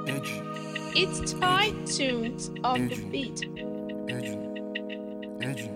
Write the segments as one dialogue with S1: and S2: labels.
S1: Edgy,
S2: It's tight tunes on the beat.
S1: edgy, edgy.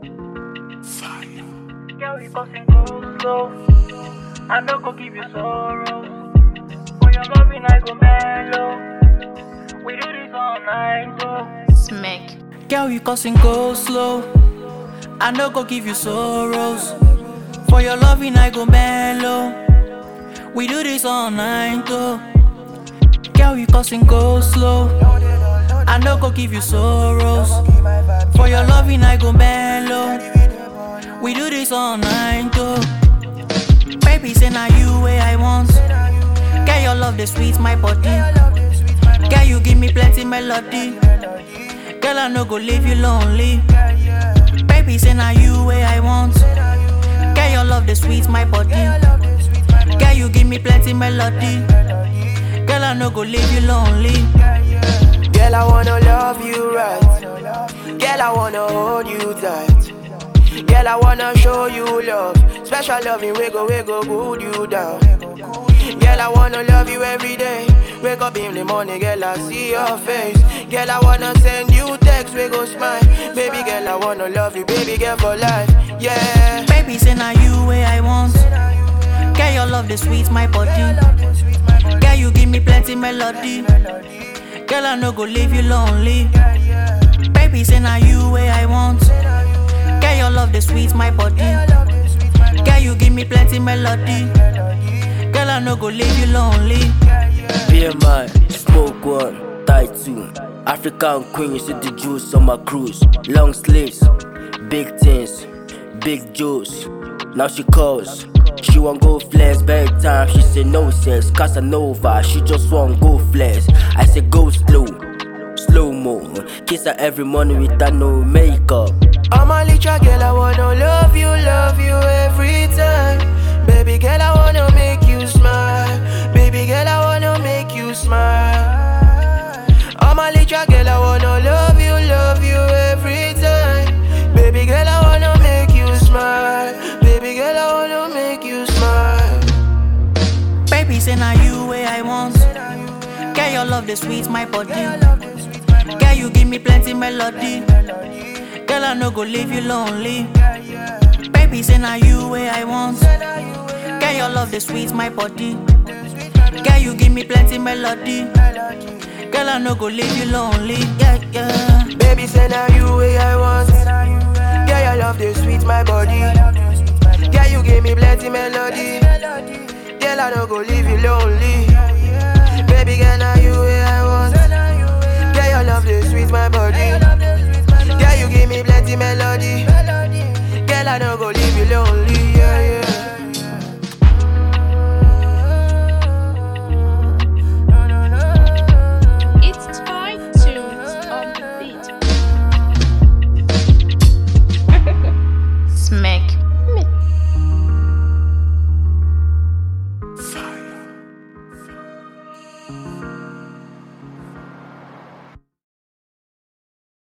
S1: Fire.
S3: Girl, you causing go slow. I no go give you sorrow. For your loving, I go mellow. We do this all night, so.
S2: Smack.
S3: Girl, you causing go slow. I no go give you sorrows. For your loving, I go mellow. We do this all night, though. Girl, you causing go slow. I no go give you sorrows. For your loving, I go mellow. We do this all night, though. Baby, say now you way I want. Girl, your love the sweet my body. Girl, you give me plenty melody. Girl, I no go leave you lonely. Baby, say now you way I want. Girl, your love the sweet my body. Girl, you give me plenty melody. Girl, I no go leave you lonely.
S4: Girl, I wanna love you right. Girl, I wanna hold you tight. Girl, I wanna show you love. Special loving, we go, we go, good you down. Girl, I wanna love you every day. Wake up in the morning, girl, I see your face. Girl, I wanna send you text, we go smile. Baby girl, I wanna love you, baby girl for life. Yeah.
S3: Baby, say now you way I want. Girl, your love the sweet my body. Girl, you give me plenty melody. Girl, I no go leave you lonely. Baby, say now you way I want. Girl, your love the sweet my body. Girl, you give me plenty melody. Girl, I no go leave you lonely.
S5: BMI, smoke one, tight two. African queen, you see the juice on my cruise. Long sleeves, big things, big juice. Now she calls, she want go flex. Very time she say no sense. Casanova, she just want go flex. I say go slow, slow mo. Kiss her every morning without no makeup.
S4: I'm a little girl, I wanna love you, love you every time. Baby girl, I wanna make you smile. Baby girl, I wanna make you smile. I'm a little girl, I wanna love you, love you every time. Baby girl, I wanna make you smile. Baby girl, I wanna make you smile.
S3: Baby, say now you way I want. Girl, your love the sweet my body. Girl, you give me plenty melody. Girl, I no go leave you lonely. Baby, say now you way I want. Girl, your love the sweet my body. Girl, you give me plenty melody. Girl, I no go leave you lonely. Yeah, yeah.
S4: Baby, say now you way I want. Girl, your love the sweet my body. Girl, you give me plenty melody. Girl, I don't go leave you lonely.